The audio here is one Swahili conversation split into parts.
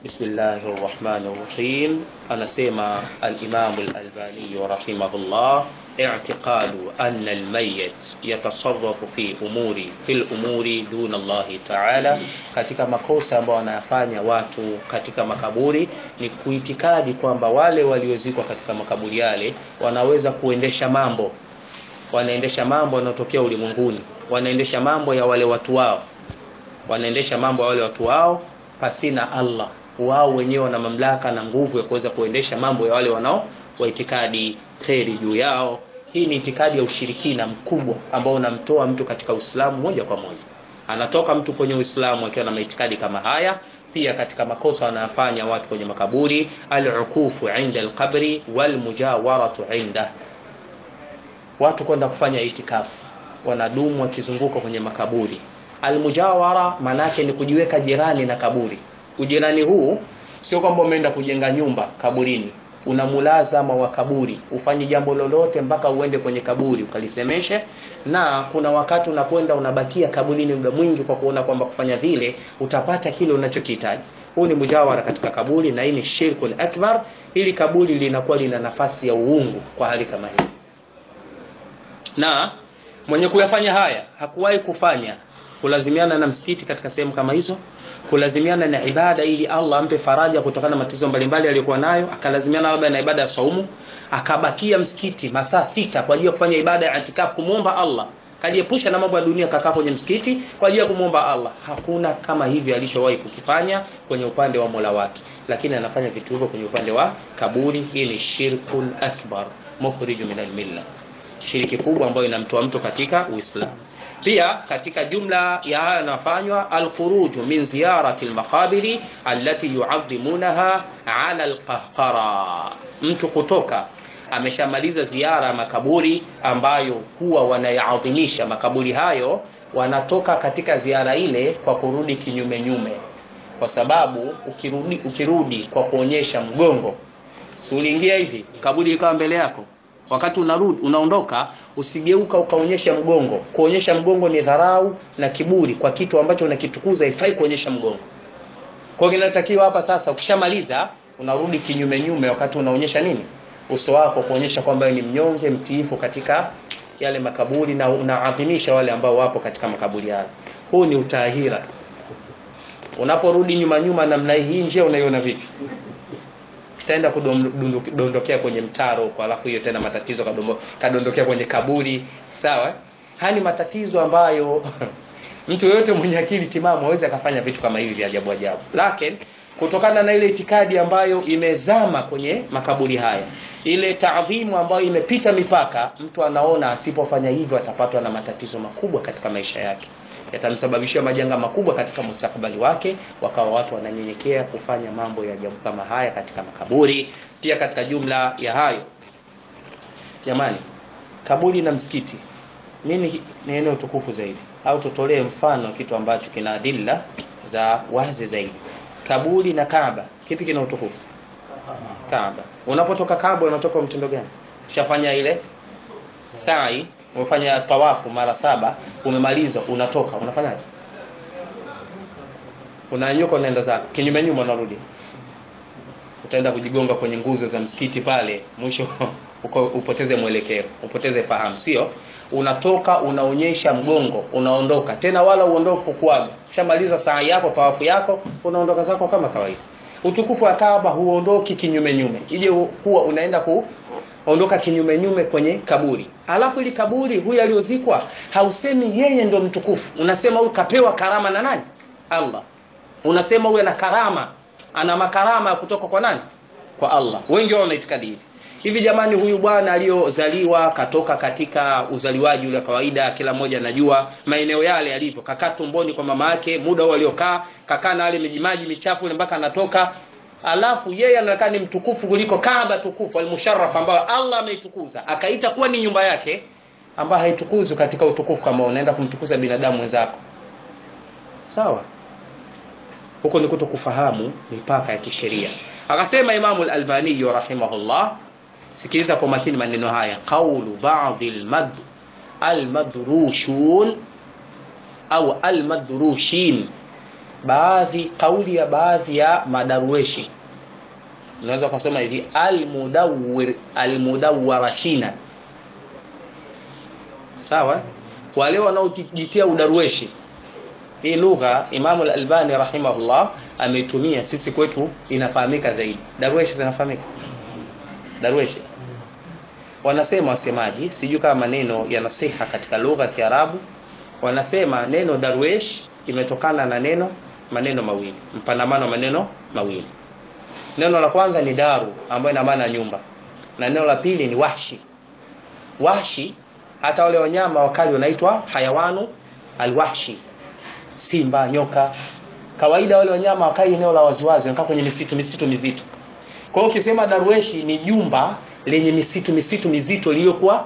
Bismillahi rahmani rahim. Anasema Alimamu Lalbaniyu rahimahullah, i'tiqadu anna almayyit yatasarrafu fi umuri fi lumuri duna Allahi taala, katika makosa ambayo wanayafanya watu katika makaburi ni kuitikadi kwamba wale waliozikwa katika makaburi yale wanaweza kuendesha mambo, wanaendesha mambo yanayotokea ulimwenguni, wanaendesha mambo ya wale watu wao, wanaendesha mambo ya wale watu wao pasina Allah wao wenyewe wana mamlaka na nguvu ya kuweza kuendesha mambo ya wale wanao waitikadi kheri juu yao. Hii ni itikadi ya ushirikina mkubwa ambao unamtoa mtu katika Uislamu moja kwa moja. Anatoka mtu kwenye Uislamu akiwa na maitikadi kama haya. Pia katika makosa wanayofanya watu kwenye makaburi, al-ukufu inda al-qabri wal mujawaratu inda, watu kwenda kufanya itikafu, wanadumu wakizunguka kwenye makaburi. Al-mujawara maana yake ni kujiweka jirani na kaburi Ujirani huu sio kwamba umeenda kujenga nyumba kaburini, una mulazama wa kaburi, ufanye jambo lolote mpaka uende kwenye kaburi ukalisemeshe. Na kuna wakati unakwenda unabakia kaburini muda mwingi, kwa kuona kwamba kufanya vile utapata kile unachokihitaji. Huu ni mujawara katika kaburi, na hii ni shirkul akbar. Hili kaburi linakuwa lina nafasi ya uungu kwa hali kama hii, na mwenye kuyafanya haya hakuwahi kufanya kulazimiana na msikiti katika sehemu kama hizo kulazimiana na ibada ili Allah ampe faraja kutokana na matatizo mbalimbali aliyokuwa nayo, akalazimiana labda na ibada ya saumu, akabakia msikiti masaa sita kwa ajili ya kufanya ibada ya itikafu, kumwomba Allah, kajiepusha na mambo ya dunia, kakaa kwenye msikiti kwa ajili ya kumwomba Allah. Hakuna kama hivi alishowahi kukifanya kwenye upande wa Mola wake, lakini anafanya vitu hivyo kwenye upande wa kaburi. Hii ni shirkul akbar mukhriju min almilla, shiriki kubwa ambayo inamtoa mtu katika Uislamu. Pia katika jumla ya haya yanafanywa alkhuruju min ziyarati almaqabiri allati yuadhimunaha ala alqahqara, mtu kutoka ameshamaliza ziara ya makaburi ambayo huwa wanayaadhimisha makaburi hayo, wanatoka katika ziara ile kwa kurudi kinyume nyume, kwa sababu ukirudi, ukirudi kwa kuonyesha mgongo, si uliingia hivi kaburi ikawa mbele yako wakati unarudi unaondoka, usigeuka ukaonyesha mgongo. Kuonyesha mgongo ni dharau na kiburi kwa kitu ambacho unakitukuza, ifai kuonyesha mgongo. Kwa hiyo kinatakiwa hapa sasa, ukishamaliza unarudi kinyume nyume, wakati unaonyesha nini, uso wako, kuonyesha kwamba ni mnyonge mtiifu katika yale makaburi, na unaadhimisha wale ambao wapo katika makaburi yale. Huu ni utahira. Unaporudi nyuma nyuma namna hii, njia unaiona vipi? Utaenda kudondokea kwenye mtaro kwa, alafu hiyo tena matatizo kadondokea kwenye kaburi. Sawa, haya ni matatizo ambayo mtu yeyote mwenye akili timamu hawezi akafanya vitu kama hivi vya ajabu ajabu, lakini kutokana na ile itikadi ambayo imezama kwenye makaburi haya, ile taadhimu ambayo imepita mipaka, mtu anaona asipofanya hivyo atapatwa na matatizo makubwa katika maisha yake, yatamsababishia majanga makubwa katika mustakabali wake. Wakawa watu wananyenyekea kufanya mambo ya ajabu kama haya katika makaburi. Pia katika jumla ya hayo, jamani, kaburi na msikiti, nini ni eneo tukufu zaidi? Au tutolee mfano kitu ambacho kina adilla za wazi zaidi. Kaburi na Kaaba, kipi kina utukufu? Kaaba. Unapotoka Kaaba unatoka mtindo gani? Ushafanya ile sa'i, umefanya tawafu mara saba, umemaliza, unatoka, unafanyaje? Unanyuka, unaenda zako kinyume nyuma, unarudi, utaenda kujigonga kwenye nguzo za msikiti pale, mwisho uko upoteze mwelekeo, upoteze fahamu, sio? Unatoka, unaonyesha mgongo, unaondoka tena, wala uondoke kuaga. Ushamaliza saa yako, tawafu yako, unaondoka zako kama kawaida. Utukufu wa Kaaba huondoki kinyume nyume, ije huwa unaenda kuondoka kinyume nyume kwenye kaburi. Alafu ili kaburi, huyu aliyozikwa hausemi yeye ndio mtukufu, unasema huyu kapewa karama na nani? Allah. Unasema huyu ana karama, ana makarama kutoka kwa nani? Kwa Allah. Wengi wao wanaitikadi hivi hivi. Jamani, huyu bwana aliyozaliwa katoka katika uzaliwaji ule kawaida, kila mmoja anajua maeneo yale yalivyo, kakaa tumboni kwa mama yake, muda huo aliokaa, kakaa na wale mijimaji michafu ile mpaka anatoka, alafu yeye anaonekana ni mtukufu kuliko Kaaba tukufu al-musharraf, ambayo Allah ameitukuza akaita kuwa ni nyumba yake, ambayo haitukuzwi katika utukufu kama unaenda kumtukuza binadamu wenzako. Sawa, huko ni kuto kufahamu mipaka ya kisheria. Akasema Imamu al-Albani rahimahullah, sikiliza kwa makini maneno haya, qaulu ba'd al-mad al-madrushun au al-madrushin baadhi kauli ya baadhi ya madarueshi unaweza kusema hivi almudawwir almudawwarashina sawa wale wanaojitia udarueshi hii lugha Imam al-Albani rahimahullah ameitumia sisi kwetu inafahamika zaidi darueshi zinafahamika darueshi wanasema wasemaji sijui kama maneno yanasiha katika lugha ya Kiarabu wanasema neno darwesh imetokana na neno maneno mawili mpanamano maneno mawili neno la kwanza ni daru ambayo ina maana nyumba na neno la pili ni wahshi wahshi hata wale wanyama wakali wanaitwa hayawanu alwahshi simba nyoka kawaida wale wanyama wakai eneo la waziwazi wanakaa kwenye misitu misitu mizito kwa hiyo ukisema darweshi ni jumba lenye misitu misitu mizito iliyokuwa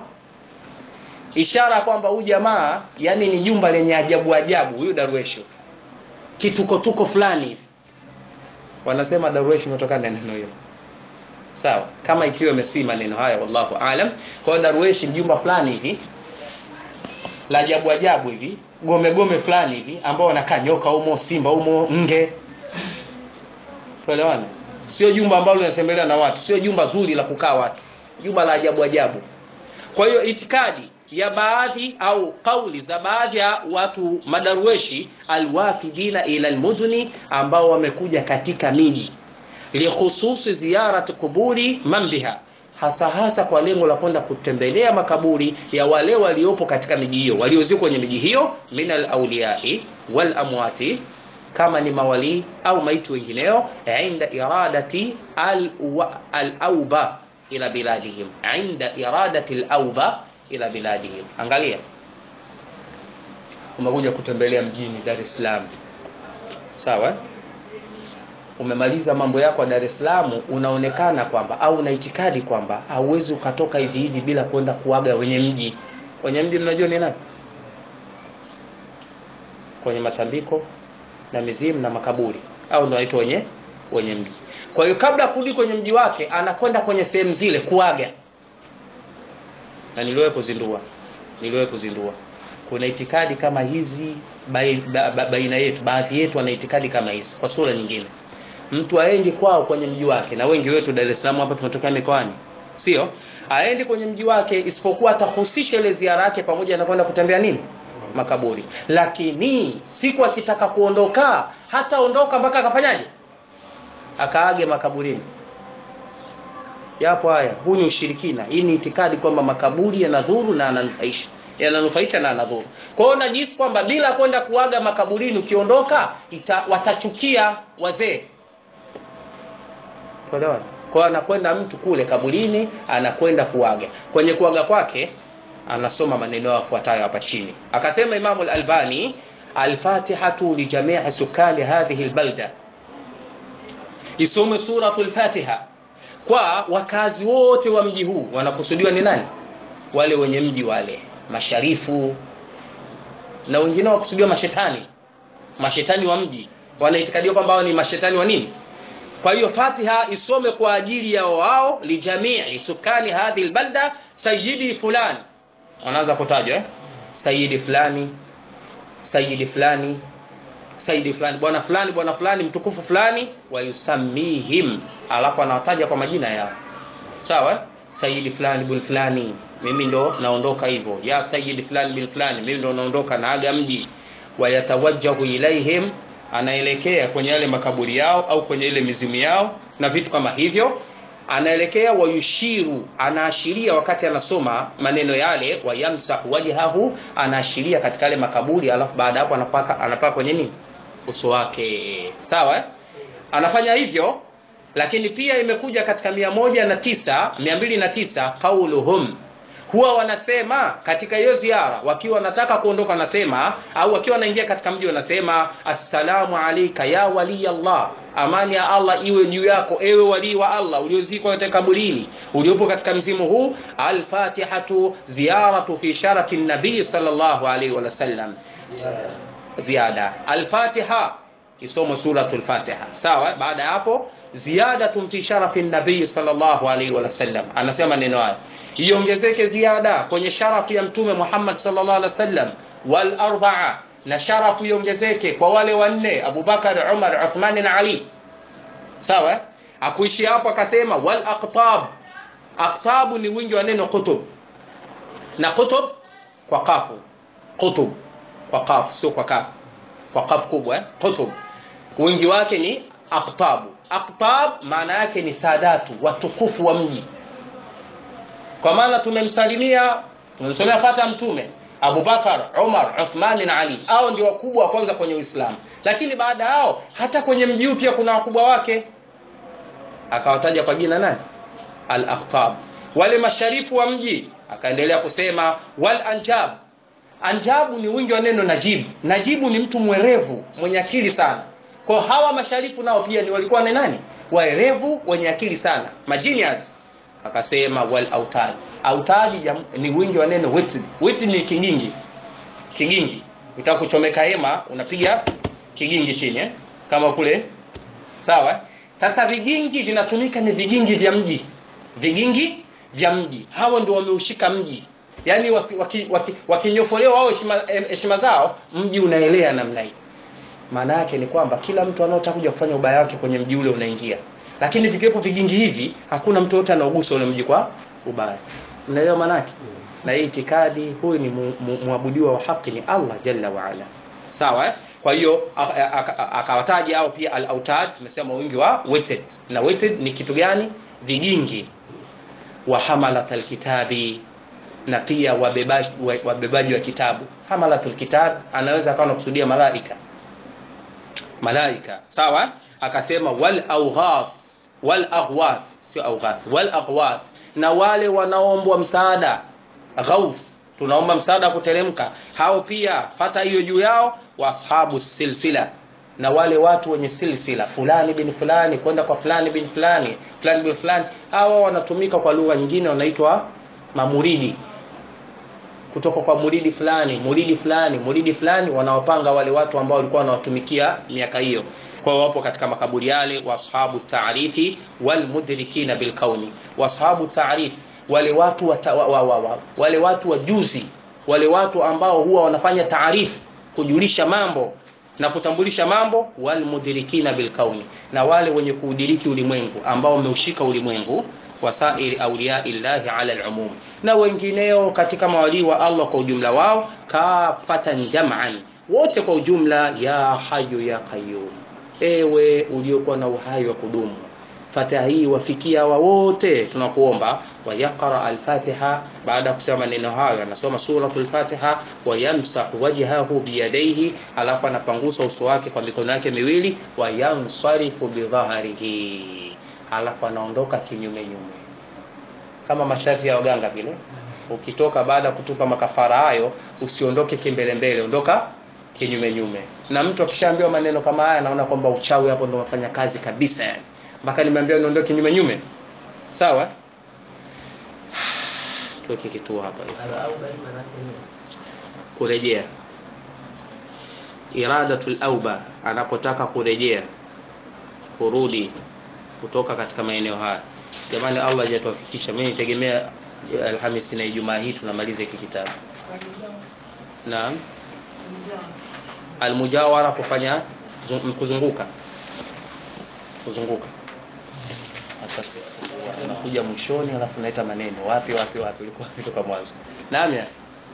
ishara kwamba huyu jamaa yani ni jumba lenye ajabu ajabu huyu darweshi kitukotuko fulani wanasema darweshi imetokana na neno hilo sawa kama ikiwa imesii maneno haya wallahu alam kwa hiyo darweshi jumba fulani hivi la ajabu ajabu hivi gome gome fulani hivi ambao wanakaa nyoka humo simba humo nge tuelewana sio jumba ambalo linatembelewa na watu sio jumba zuri la kukaa watu jumba la ajabu ajabu kwa hiyo itikadi ya baadhi au kauli za baadhi ya watu madarueshi alwafidina ila almudhuni ambao wamekuja katika miji likhususi ziyarat kuburi man biha hasa hasa kwa lengo la kwenda kutembelea makaburi ya wale waliopo katika miji hiyo waliozikwa kwenye miji hiyo min alauliyai wal amwati kama ni mawali au maiti wengineo inda iradati al-auba al ila biladihim inda iradati al-auba ila biladihim angalia umekuja kutembelea mjini Dar es Salaam sawa umemaliza mambo yako ya Dar es Salaam unaonekana kwamba au una itikadi kwamba hauwezi ukatoka hivi hivi bila kwenda kuaga wenye mji wenye mji mnajua ni nani kwenye matambiko na mizimu na makaburi au ndio waitwa wenye wenye mji kwa hiyo kabla kurudi kwenye mji wake anakwenda kwenye sehemu zile kuaga na niliwahi kuzindua niliwahi kuzindua kuna itikadi kama hizi baina ba, ba, yetu baadhi yetu wana itikadi kama hizi kwa sura nyingine mtu aendi kwao kwenye mji wake na wengi wetu Dar es Salaam hapa tumetokea mikoani sio aendi kwenye mji wake isipokuwa atahusisha ile ziara yake pamoja na kwenda kutembea nini makaburi lakini siku akitaka kuondoka hata ondoka mpaka akafanyaje akaage makaburini yapo haya huu ni ushirikina hii ni itikadi kwamba makaburi yanadhuru na yananufaisha yananufaisha na yanadhuru kwa hiyo najisi kwamba bila kwenda kuaga makaburini ukiondoka ita, watachukia wazee Tuelewana? Kwa hiyo anakwenda mtu kule kaburini anakwenda kuaga. Kwenye kuaga kwake anasoma maneno yafuatayo hapa chini. Akasema Imam al-Albani al-Fatihatu li jami'i sukani hadhihi al-balda. Isome suratul Fatiha kwa wakazi wote wa mji huu wanakusudiwa ni nani? Wale wenye mji wale, masharifu na wengine wakusudiwa mashetani. Mashetani wa mji wanaitikadiwa kwamba hao ni mashetani wa nini? kwa hiyo Fatiha isome kwa ajili ya wao lijamii sukani hadhi albalda sayyidi fulani wanaanza kutajwa eh? sayyidi fulani sayyidi fulani sayyidi fulani bwana fulani bwana fulani mtukufu fulani wayusamihim alafu anawataja kwa majina yao sawa sayyidi fulani bin fulani mimi ndo naondoka hivyo ya sayyidi fulani bin fulani mimi ndo naondoka naaga mji wayatawajjahu ilaihim anaelekea kwenye yale makaburi yao au kwenye ile mizimu yao na vitu kama hivyo anaelekea wayushiru anaashiria wakati anasoma maneno yale wayamsahu wajhahu anaashiria katika yale makaburi alafu baada hapo anapaka anapaka kwenye nini uso wake sawa anafanya hivyo lakini pia imekuja katika mia moja na tisa mia mbili na tisa qauluhum huwa wanasema katika hiyo ziara wakiwa wanataka kuondoka wanasema au wakiwa wanaingia katika mji wanasema assalamu alayka ya wali Allah amani ya Allah iwe juu yako ewe wali wa Allah uliozikwa katika kaburini uliopo katika mzimu huu al-fatihatu ziyaratu fi sharafi nabii sallallahu alayhi wa sallam ziada al-fatiha isomo suratul fatiha sawa baada ya hapo ziyadatun fi sharafi nabii sallallahu alayhi wa sallam anasema neno haya iongezeke ziada kwenye sharafu ya mtume Muhammad sallallahu alaihi wasallam wal arba'a na sharafu iongezeke kwa wale wanne abubakar umar uthmani na ali sawa akuishi hapo akasema wal aqtab aqtabu ni wingi wa neno qutub na qutub kwa kafu qutub kwa kafu sio kwa kafu kwa kafu kubwa eh? qutub wingi wake ni aqtabu aqtab maana yake ni sadatu watukufu wa mji kwa maana tumemsalimia tumemsomea fata mtume abubakar umar uthmani na ali hao ndio wakubwa wa kwanza kwenye uislamu lakini baada yao hata kwenye mji huu pia kuna wakubwa wake akawataja kwa jina nani al aqtab wale masharifu wa mji akaendelea kusema wal anjab anjabu ni wingi wa neno najibu najibu ni mtu mwerevu mwenye akili sana kwa hawa masharifu nao pia ni walikuwa ni nani waerevu wenye akili sana magenius akasema wal autad autadi ni wingi wa neno wit wit ni kigingi kigingi ukitaka kuchomeka hema unapiga kigingi chini eh? kama kule sawa sasa vigingi vinatumika ni vigingi vya mji vigingi vya mji hao ndio wameushika mji yaani wakinyofolewa waki, waki, waki wao heshima zao mji unaelea namna hii maana yake ni kwamba kila mtu anaotaka kuja kufanya ubaya wake kwenye mji ule unaingia lakini vikiwepo vigingi hivi hakuna mtu yote anaogusa ule mji kwa ubaya unaelewa maana yake na hii itikadi huyu ni muabudiwa wa haki ni Allah jalla wa ala sawa eh? kwa hiyo akawataja hao pia al-autad tumesema wingi wa weighted na weighted ni kitu gani vigingi wa hamalat alkitabi na pia wabebaji, wabebaji wa kitabu hamalatul kitab anaweza akawa anakusudia malaika malaika sawa akasema wal awghath wal aghwath sio awghath wal aghwath na wale wanaoombwa msaada ghauth tunaomba msaada kuteremka hao pia pata hiyo juu yao wa ashabu silsila na wale watu wenye silsila fulani bin fulani kwenda kwa fulani bin fulani fulani bin fulani hawa wanatumika kwa lugha nyingine wanaitwa mamuridi kutoka kwa muridi fulani muridi fulani muridi fulani wanawapanga wale watu ambao walikuwa wanawatumikia miaka hiyo kwa wapo katika makaburi yale wa ashabu taarifi wal mudrikina bil kauni wa ashabu taarifi wale watu wa, wa, wa, wa, wa, wale watu wajuzi wale watu ambao huwa wanafanya taarifu kujulisha mambo na kutambulisha mambo wal mudrikina bil kauni na wale wenye kuudiriki ulimwengu ambao wameushika ulimwengu wasairi awliya illahi ala al-umum na wengineo katika mawalii wa Allah kwa ujumla wao kafatan jam'an wote kwa ujumla ya hayu ya qayyum ewe uliokuwa na uhai wa kudumu fatiha hii wafikia hawa wote tunakuomba wayaqra al-fatiha baada ya kusema maneno hayo anasoma suratul fatiha wayamsahu wajhahu biyadaihi alafu anapangusa uso wake kwa mikono yake miwili wayansarifu bidhahrihi alafu anaondoka kinyume nyume kama masharti ya waganga vile ukitoka baada ya kutupa makafara hayo usiondoke kimbele mbele ondoka kinyume nyume na mtu akishaambiwa maneno kama haya anaona kwamba uchawi hapo ndo unafanya kazi kabisa yani mpaka nimeambiwa niondoke kinyume nyume sawa tuweke kituo hapa kurejea iradatul auba anapotaka kurejea kurudi kutoka katika maeneo haya jamani Allah hajatufikisha mimi nitegemea Alhamisi na Ijumaa hii tunamaliza hiki kitabu naam almujawara kufanya kuzunguka kuzunguka nakuja mwishoni alafu naita maneno wapi wapi wapi ulikuwa kutoka mwanzo naam ya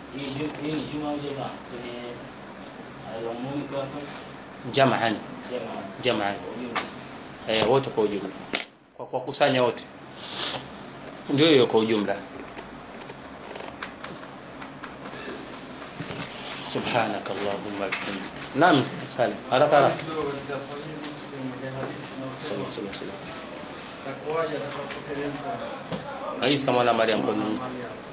jamaan jamaan eh wote kwa ujumla kwa kuwakusanya wote ndio hiyo kwa ujumla سبحانك اللهم وبحمدك نعم سالم haraka haraka Isa mwana Maryam kwa nini?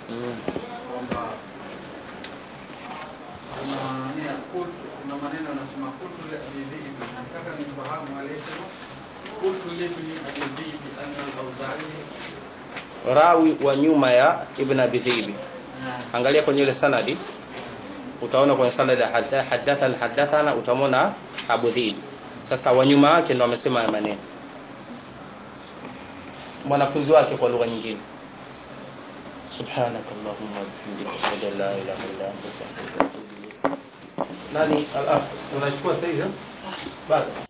kuna maneno anasema kultu li abi dhibi nataka nifahamu aliyesema kultu libni abi dhibi anna al-awza'i rawi wa nyuma ya ibn abi dhibi angalia kwenye ile sanadi utaona kwenye sanadi hadathana hadathana utamwona abu dhibi sasa wa nyuma yake ndo amesema haya maneno mwanafunzi wake kwa lugha nyingine subhanakallahumma wa bihamdika ashhadu an la ilaha illa anta astaghfiruka wa atubu ilayk nani al-akh unachukua sasa hivi eh? bado